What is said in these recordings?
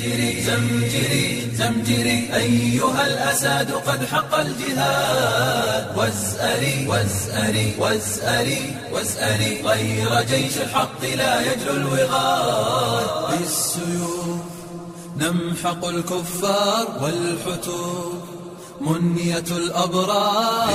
زمجري زمجري زمجري أيها الأساد قد حق الجهاد وازأري وازأري وازأري وازأري غير جيش الحق لا يجلو الوغاد بالسيوف نمحق الكفار والحتوب منية الأبرار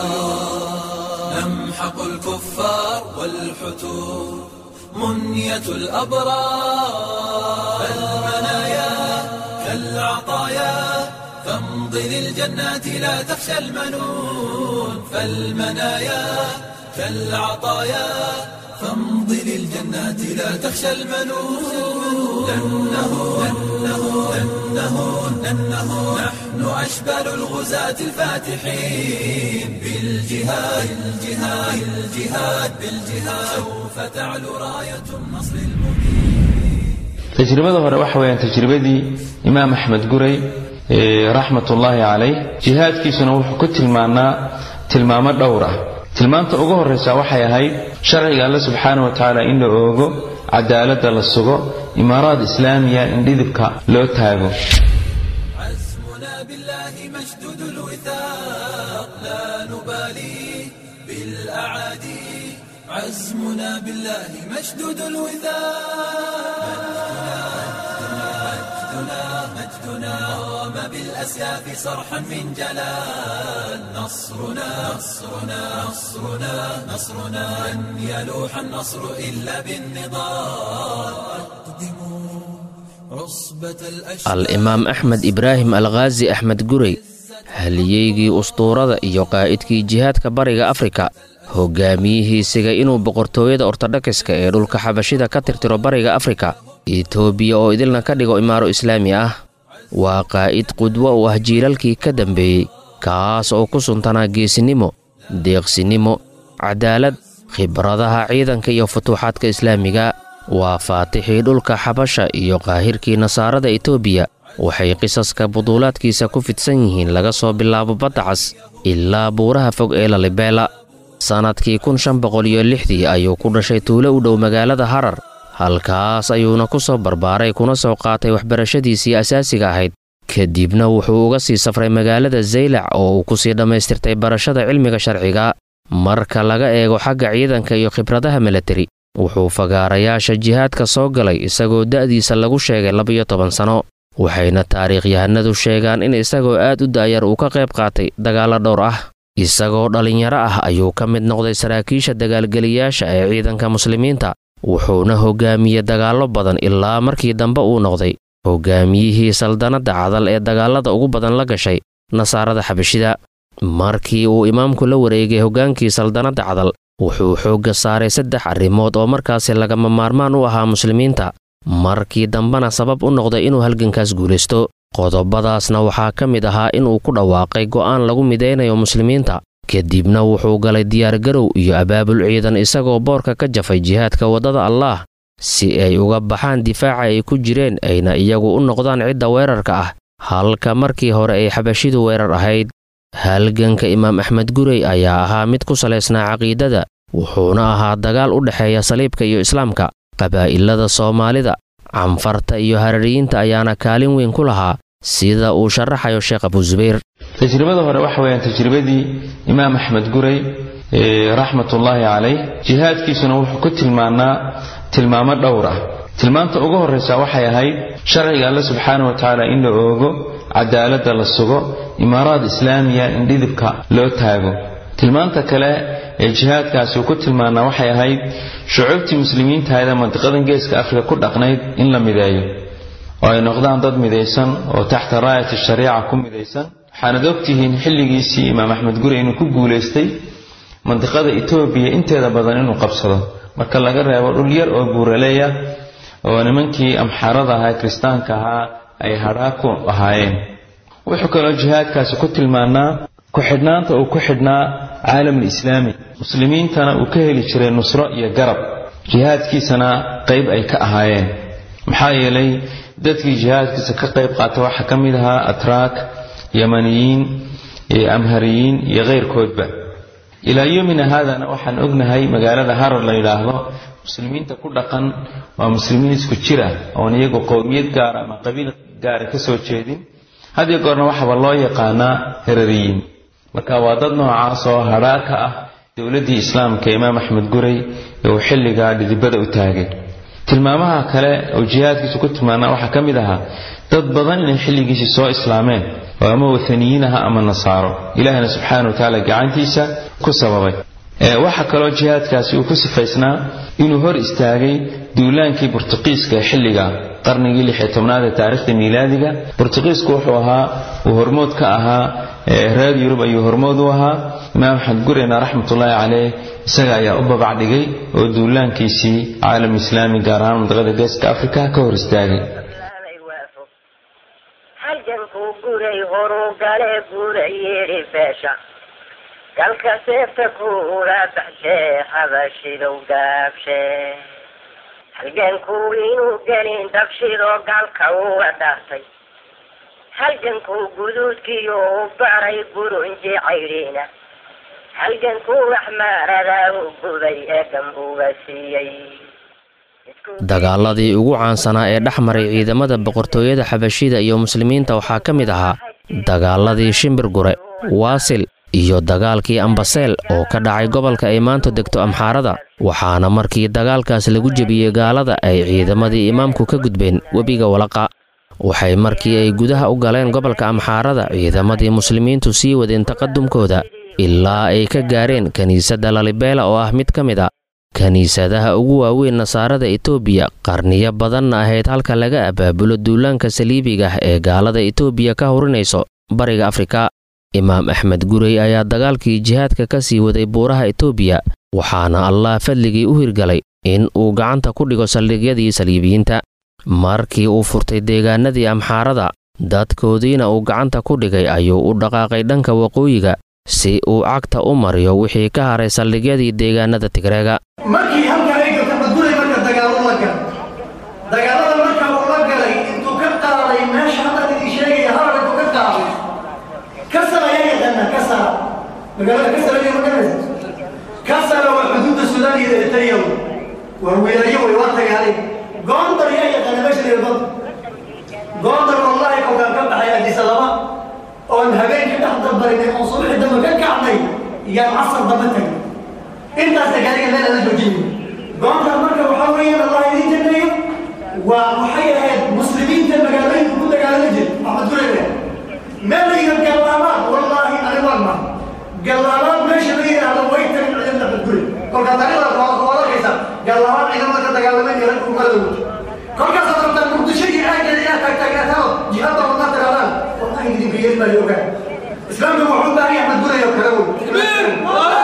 نمحق الكفار والحتوب منية الأبرار فالمنايا كالعطايا فامضي للجنات لا تخشى المنون فالمنايا كالعطايا فامضي للجنات لا تخشى المنون لأنه لأنه لأنه لأنه نحن أشبال الغزاة الفاتحين بالجهاد بالجهاد بالجهاد بالجهاد سوف تعلو راية النصر المبين tajribada hore waxa weeyaan tajribadii imaam axmed guray raxmatullaahi calayh jihaadkiisuna wuxuu ku tilmaanaa tilmaamo dhowr ah tilmaamta ugu horraysa waxay ahayd sharciga alle subxaana wa tacaala in la oogo cadaaladda la sugo imaaraad islaamiya in dhidibka loo taago عزمنا بالله مشدود الوثاق لا نبالي بالأعادي عزمنا بالله مشدود الوثاق مجدنا مجدنا قام بالأسياف صرحا من جلال نصرنا نصرنا نصرنا نصرنا لن يلوح النصر إلا بالنضال أقدموا عصبة الأشجار al-imaam axmed ibraahim alkhaazi axmed gurey haliyeygii ustuurada iyo qaa'idkii jihaadka bariga afrika hogaamiyihiisiga inuu boqortooyada ortodhokiska ee dhulka xabashida ka tirtiro bariga afrika etoobiya oo idilna ka dhigo imaaro islaami ah waa qaa'id qudwo u ah jiilalkii ka dambeeyey kaas oo ku suntanaa geesinimo deeqsinimo cadaalad khibradaha ciidanka iyo futuuxaadka islaamiga waa faatixii dhulka xabasha iyo qaahirkii nasaarada etoobiya waxay qisaska buduulaadkiisa ku fidsan yihiin laga soo bilaabo badda cas ilaa buuraha fog ee lalibeela sannadkii kun shan boqol iyo lixdii ayuu ku dhashay tuulo u dhow magaalada harar halkaas ayuuna ku soo barbaaray kuna soo qaatay waxbarashadiisii asaasiga ahayd kadibna wuxuu uga sii safray magaalada zaylac oo uu ku sii dhammaystirtay barashada cilmiga sharciga marka laga eego xagga ciidanka iyo khibradaha milatari wuxuu fagaarayaasha jihaadka soo galay isagoo da'diisa lagu sheegay labiyo toban sano waxayna taariikhyahanadu sheegaan in isagoo aad u daayar uu ka qayb qaatay dagaallo dhowr ah isagoo dhallinyaro ah ayuu ka mid noqday saraakiisha dagaalgeliyaasha ee ciidanka muslimiinta wuxuuna hogaamiyey dagaallo badan ilaa markii dambe uu noqday hogaamiyihii saldanadda cadal ee dagaallada ugu badan la gashay nasaarada xabashida markii uu imaamku la wareegay hoggaankii saldanadda cadal wuxuu xoogga saaray saddex arrimood oo markaasi lagama maarmaan u ahaa muslimiinta markii dambena sabab u noqday inuu halgankaas guulaysto qodobadaasna waxaa ka mid ahaa inuu ku dhawaaqay go'aan lagu midaynayo muslimiinta kadibna wuxuu galay diyaargarow iyo abaabul ciidan isagoo boorka ka jafay jihaadka waddada allaah si ay uga baxaan difaaca ay ku jireen ayna iyagu u noqdaan cidda weerarka ah halka markii hore ay xabashidu weerar ahayd halganka imaam axmed gurey ayaa ahaa mid ku salaysnaa caqiidada wuxuuna ahaa dagaal u dhexeeya saliibka iyo islaamka qabaa'ilada soomaalida canfarta iyo harariyiinta ayaana kaalin weyn ku lahaa sida uu sharaxayo sheekh abusubayr tajribada hore waxa weeyaan tajribadii imaam axmed gurey raxmatullaahi calayh jihaadkiisuna wuxuu ku tilmaanaa tilmaamo dhowr ah tilmaamta ugu horraysa waxay ahayd sharciga alle subxaana wa tacaala in la oogo cadaaladda la sugo imaaraad islaamiya in dhidibka loo taago tilmaanta kale ee jihaadkaasi uu ku tilmaanaa waxay ahayd shucuubtii muslimiintahaydee mandiqadan geeska afrika ku dhaqnayd in la mideeyo oo ay noqdaan dad midaysan oo taxta raayat shariica ku midaysan waxaanad ogtihiin xilligiisii imaam axmed guri inuu ku guulaystay mandiqada etoobiya inteeda badan inuu qabsado marka laga reebo dhul yar oo buuraleeya oo nimankii amxaarada ahaa kiristaanka ahaa ay hadhaa ku ahaayeen wuxuu kaloo jihaadkaasi ku tilmaanaa ku-xidhnaanta uu ku xidhnaa caalamul islaami muslimiintana uu ka heli jiray nusro iyo garab jihaadkiisana qayb ay ka ahaayeen maxaa yeelay dadkii jihaadkiisa ka qayb qaata waxaa ka mid ahaa atraak yamaniyiin iyo amhariyiin iyo keyrkoodba ilaa yomina haadana waxaan ognahay magaalada harar la yidhaahdo muslimiinta ku dhaqan waa muslimiin isku jir ah oon iyagu qowmiyad gaara ama qabiil gaara ka soo jeedin had iyo goorna waxaaba loo yaqaanaa herariyiin marka waa dad noocaas oo hadhaa ka ah dowladdii islaamka imaam axmed gurey ee uu xilligaa dhidibada u taagay tilmaamaha kale oo jihaadkiisu ku tilmaanaa waxaa ka mid ahaa dad badan inay xilligiisii soo islaameen oo ama wathaniyiin aha ama nasaaro ilaahina subxaana wa tacaala gacantiisa ku sababay waxaa kaloo jihaadkaasi uu ku sifaysnaa inuu hor istaagay duulaankii burtuqiiska ee xilliga qarnigii lixyo tobnaad ee taarikhda miilaadiga burtuqiisku wuxuu ahaa uu hormood ka ahaa reer yurub ayuu hormood u ahaa imaam axmed gurena raxmatullaahi caleyh isaga ayaa u babac dhigay oo duulaankiisii caalam islaami gaar ahaan mantaqada geeska afrika ka hor istaagay halgankuu guray horuu gale guray yidhi beesha galka seefta kuula baxshee habashidow gaabshe halgankuu inuu gelin dabshidoo galka uga dhaartay halgankuu guduudkiyo u baray gurunji caydhiina halgankuu waxmaaradaa u guday ee gambuga siiyey dagaaladii ugu caansanaa ee dhex maray ciidamada boqortooyada xabashida iyo muslimiinta waxaa ka mid ahaa dagaaladii shimbir gure waasil iyo dagaalkii ambaseel oo ka dhacay gobolka ay maanta degto amxaarada waxaana markii dagaalkaas lagu jebiyey gaalada ay ciidamadii imaamku ka gudbeen webiga walaqa waxay markii ay gudaha u galeen gobolka amxaarada ciidamadii muslimiintu sii wadeen taqadumkooda ilaa ay ka gaareen kiniisadda lalibeela oo ah mid ka mid a kiniisadaha ugu waaweyn nasaarada etoobiya qarniyo badanna ahayd halka laga abaabulo duulaanka saliibiga ah ee gaalada etoobiya ka hurinayso bariga afrika imaam axmed gurey ayaa dagaalkii jihaadka ka sii waday buuraha etoobiya waxaana allah fadligii u hirgalay in uu gacanta ku dhigo saldhigyadii saliibiyiinta markii uu furtay deegaanadii amxaarada dadkoodiina uu gacanta ku dhigay ayuu u dhaqaaqay dhanka waqooyiga si uu cagta u mariyo wixii ka haray saldhigyadii deegaanada tigreega markii halkan ay galta madulay marka dagaalo la galay dagaalada marka uu la galay intuu ka qaaday meesha hadda idin sheegaya harar intuu ka qaaday kasar ayaa yaqaana kasar magaalada kasar ayaa magaranaysa kasara waa xuduudda suudaan iyo eritrea waa weelayo way waa dagaalay goondar ayaa yaqaana meesha la yidhahdo goondar wallahi kolkaan ka baxay adisababa oon habeenkii dhex dambarinay oon subaxii dambe ka kacnay iyaan casar dambe tagay intaasa gaariga meel ala joojinayo goonta marka waxaa weeyaan allah idin janneeyo waa waxay ahayd muslimiinta magaalooyinka ku dagaalama jir maxmed gureyre meel la yidhahdo gallaabaad wallaahi ani waan ma gallaabaad meesha la yidhaahdo way tagin ciidan maxmed gurey kolkaas aniga waad arkaysaa gallaabaad ciidamada ka dagaalameen iyo ragku kala wuto kolkaasaad rabtaan muqdisho iyo aaggeeda inaad taagtaagnaataao jihaadda wadnaa tiraadaan wallahi idinka yeeli maayo ogaa islaamka wuxuu u baahan yahay axmed gurey oo kale wey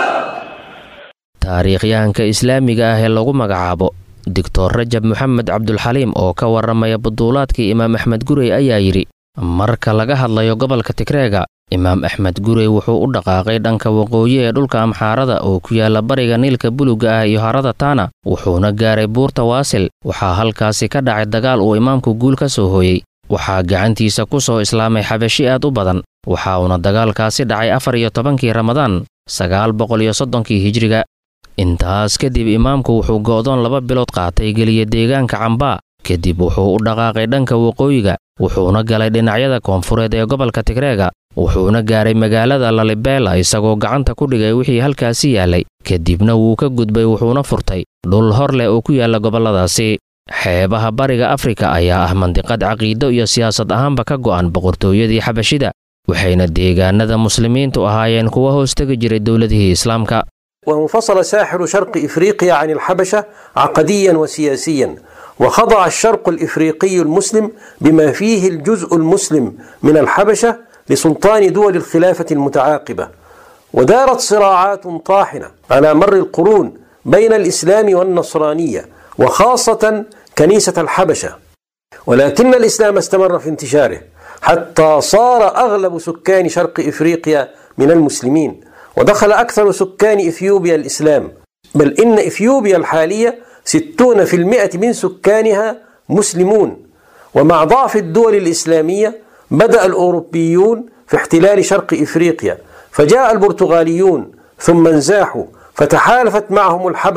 taariikhyahanka islaamiga ah ee lagu magacaabo doctor rajab moxamed cabdulxaliim oo ka warramaya buduulaadkii imaam axmed gurey ayaa yidhi marka laga hadlayo gobolka tigreega imaam axmed gurey wuxuu u dhaqaaqay dhanka waqooyi ee dhulka amxaarada oo ku yaala bariga niilka buluga ah iyo harada taana wuxuuna gaaray buurta waasil waxaa halkaasi ka dhacay dagaal uu imaamku guul ka soo hooyey waxaa gacantiisa ku soo islaamay xabashi aad u badan waxa uuna dagaalkaasi dhacay afar iyo tobankii ramadaan sagaal boqol iyo soddonkii hijriga intaas kadib imaamku wuxuu go'doon laba bilood qaatay geliya deegaanka cambaa kadib wuxuu u dhaqaaqay dhanka waqooyiga wuxuuna galay dhinacyada koonfureed ee gobolka tigreega wuxuuna gaaray magaalada lalibeela isagoo gacanta ku dhigay wixii halkaasi yaallay kadibna wuu ka gudbay wuxuuna furtay dhul hor leh oo ku yaalla gobolladaasi xeebaha bariga afrika ayaa ah mandiqad caqiido iyo siyaasad ahaanba ka go'an boqortooyadii xabashida waxayna deegaanada muslimiintu ahaayeen kuwa hoostegi jiray dowladihii islaamka وانفصل ساحل شرق افريقيا عن الحبشه عقديا وسياسيا وخضع الشرق الافريقي المسلم بما فيه الجزء المسلم من الحبشه لسلطان دول الخلافه المتعاقبه ودارت صراعات طاحنه على مر القرون بين الاسلام والنصرانيه وخاصه كنيسه الحبشه ولكن الاسلام استمر في انتشاره حتى صار اغلب سكان شرق افريقيا من المسلمين ودخل أكثر سكان إثيوبيا الإسلام بل إن إثيوبيا الحالية ستون في المئة من سكانها مسلمون ومع ضعف الدول الإسلامية بدأ الأوروبيون في احتلال شرق إفريقيا فجاء البرتغاليون ثم انزاحوا فتحالفت معهم الحبشة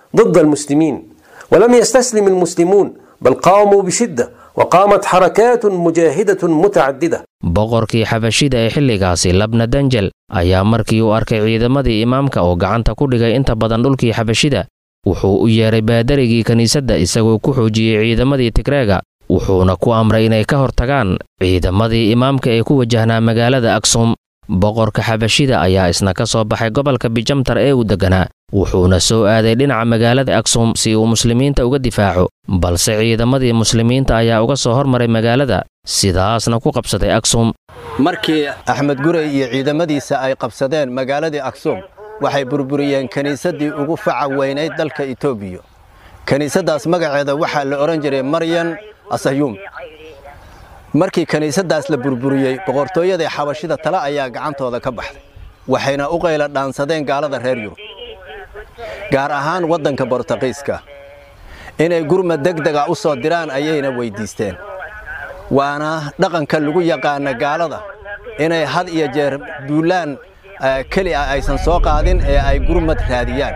ضد المسلمين ولم يستسلم المسلمون بل قاموا بشدة وقامت حركات مجاهدة متعددة boqorkii xabashida ee xilligaasi labna danjel ayaa markii uu arkay ciidamadii imaamka oo gacanta ku dhigay inta badan dhulkii xabashida wuxuu u yeeray baadarigii kiniisadda isagoo ku xoojiyey ciidamadii tigreega wuxuuna ku amray inay ka hortagaan ciidamadii imaamka ee ku wajahnaa magaalada aksum boqorka xabashida ayaa isna ka soo baxay gobolka bijamtar ee uu degganaa wuxuuna soo aaday dhinaca magaalada aksum si uu muslimiinta uga difaaco balse ciidamadii muslimiinta ayaa uga soo hormaray magaalada sidaasna ku qabsaday aksum markii axmed gurey iyo ciidamadiisa ay qabsadeen magaaladii aksum waxay burburiyeen kiniisaddii ugu faca weynayd dalka etoobiya kiniisaddaas magaceeda waxaa la odhan jiray maryan asahyuum markii kiniisaddaas la burburiyey boqortooyadii xabashida tale ayaa gacantooda ka baxday waxayna u qayla dhaansadeen gaalada reer yurub gaar ahaan waddanka bortuqiiska inay gurmad degdega u soo diraan ayayna weyddiisteen waana dhaqanka lagu yaqaana gaalada inay had iyo jeer duulaan keli ah aysan soo qaadin ee ay gurmad raadiyaan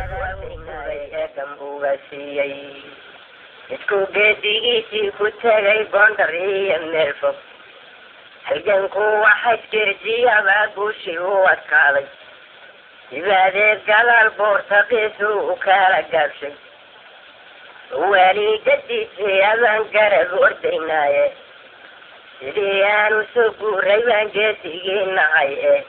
isku geedigiisii ku tegay boondar iyo meel fog halganku waxa jirjiyabaa guushii u adkaaday dibaadeed gadaal boortaqiisu u kala gaabshay waligadiisii abaan garab ordaynaaye sidii aanu soo guuray baan geesigii nahay eh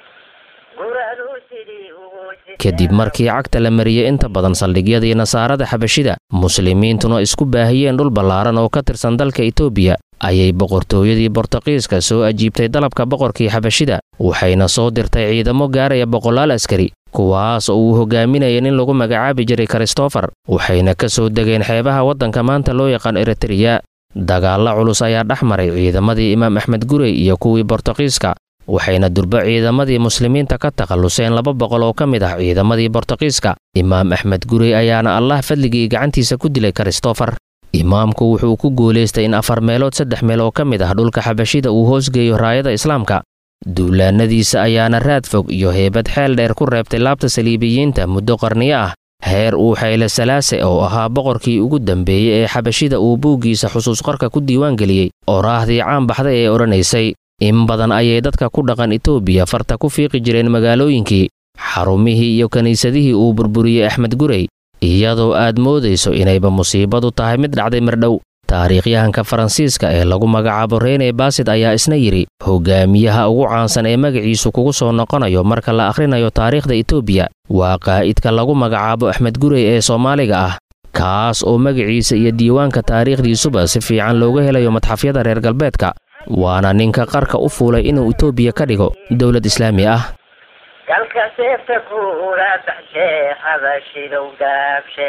kadib markii cagta la mariyey inta badan saldhigyadii nasaarada xabashida muslimiintuna isku baahiyeen dhul ballaaran oo ka tirsan dalka etoobiya ayay boqortooyadii bortuqiiska soo ajiibtay dalabka boqorkii xabashida waxayna soo dirtay ciidamo gaaraya boqolaal askari kuwaas oo uu hogaaminaya nin lagu magacaabi jiray kristofer waxayna ka soo degeen xeebaha waddanka maanta loo yaqaan eritreya dagaalla culus ayaa dhex maray ciidamadii imaam axmed gurey iyo kuwii bortuqiiska waxayna durbo ciidamadii muslimiinta ka takhalluseen laba boqol oo ka mid ah ciidamadii bortuqiiska imaam axmed gurey ayaana allah fadligii gacantiisa ku dilay kristofer imaamku wuxuu ku guulaystay in afar meelood saddex meel oo ka mid ah dhulka xabashida uu hoosgeeyo raayada islaamka duulaannadiisa ayaana raad fog iyo heebad xeel dheer ku reebtay laabta saliibiyiinta muddo qarniyo ah heer uu xayle salaase oo ahaa boqorkii ugu dambeeyey ee xabashida uu buuggiisa xusuusqorka ku diiwaangeliyey oraahdii caan baxday ee odhanaysay in badan ayay dadka ku dhaqan etoobiya farta ku fiiqi jireen magaalooyinkii xarumihii iyo kiniisadihii uu burburiyey axmed gurey iyadoo aad moodayso inayba musiibadu tahay mid dhacday mardhow taariikhyahanka faransiiska ee lagu magacaabo rene basid ayaa isna yidhi hogaamiyaha ugu caansan ee magaciisu kugu soo noqonayo marka la akhrinayo taariikhda etoobiya waa qaa'idka lagu magacaabo axmed gurey ee soomaaliga ah kaas oo magaciisa iyo diiwaanka taariikhdiisuba si fiican looga helayo madxafyada reer galbeedka waana ninka qarka u fuulay inuu etoobiya ka dhigo dowlad islaami ah galka seefta kuula baxshee xabashidow gaabshe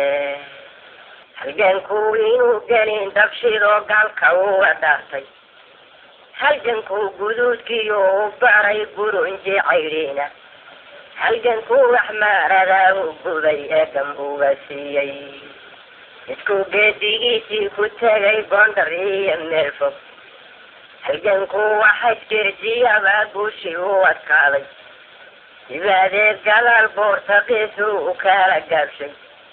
halgankuu inuu gelin dabshidoo gaalka uga dhaartay halgankuu guduudkiyo u baray burunji caydhiina halgankuu waxmaaradaa u gubay ee gambuga siiyey isku geedigiisii ku tegay boondar iyo meel fog halgankuu waxa jirjiyabaa guushii u adkaaday dibaadeed gadaal boortaqiisu u kala gaabshay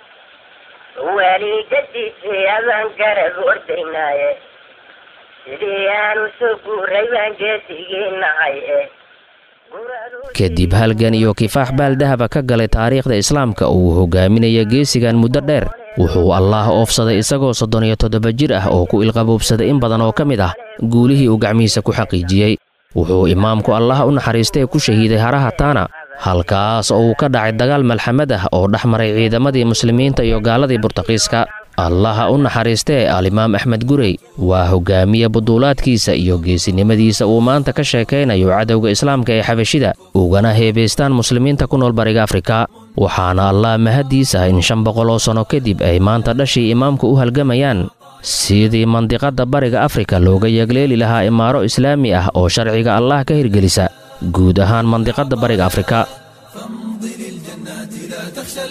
waligadiisii abaan garab ordaynaaye sidii aanu soo guuray baan geesigii nahay eh kadib halgan iyo kifaax baaldahaba ka galay taariikhda islaamka oo uu hogaaminaya geesigan muddo dheer wuxuu allaah oofsaday isagoo soddon iyo toddoba jir ah oo ku ilqaboobsaday in badan oo ka mid ah guulihii uu gacmihiisa ku xaqiijiyey wuxuu imaamku allaha u naxariistay ku shahiiday haraha taana halkaas oo uu ka dhacay dagaal malxamad ah oo dhex maray ciidamadii muslimiinta iyo gaaladii burtaqiiska allaha u naxariistee alimaam axmed gurey waa hogaamiye buduulaadkiisa iyo geesinimadiisa uu maanta ka sheekaynayo cadowga islaamka ee xabashida ugana heebaystaan muslimiinta ku nool bariga afrika waxaana allah mahaddiisa in shan boqol oo sanno kadib ay maanta dhashii imaamku u halgamayaan sidii mandiqadda bariga afrika looga yegleeli lahaa imaaro islaami ah oo sharciga allah ka hirgelisa guud ahaan mandiqadda bariga afrika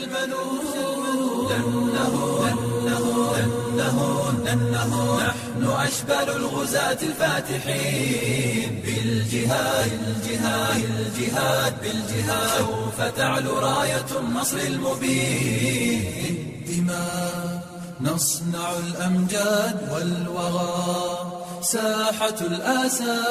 نحن أشبال الغزاة الفاتحين بالجهاد الجهاد الجهاد بالجهاد سوف تعلو راية النصر المبين بالدماء نصنع الأمجاد والوغى ساحة الآسى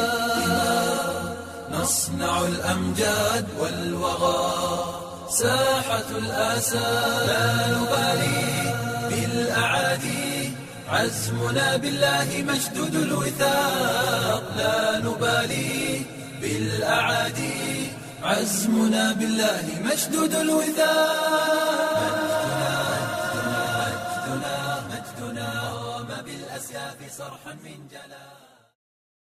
نصنع الأمجاد والوغى ساحة الآسى لا نبالي بالأعادي عزمنا بالله مشدود الوثاق لا نبالي بالأعادي عزمنا بالله مشدود الوثاق مجدنا مجدنا قام بالأسياف صرحا من جلال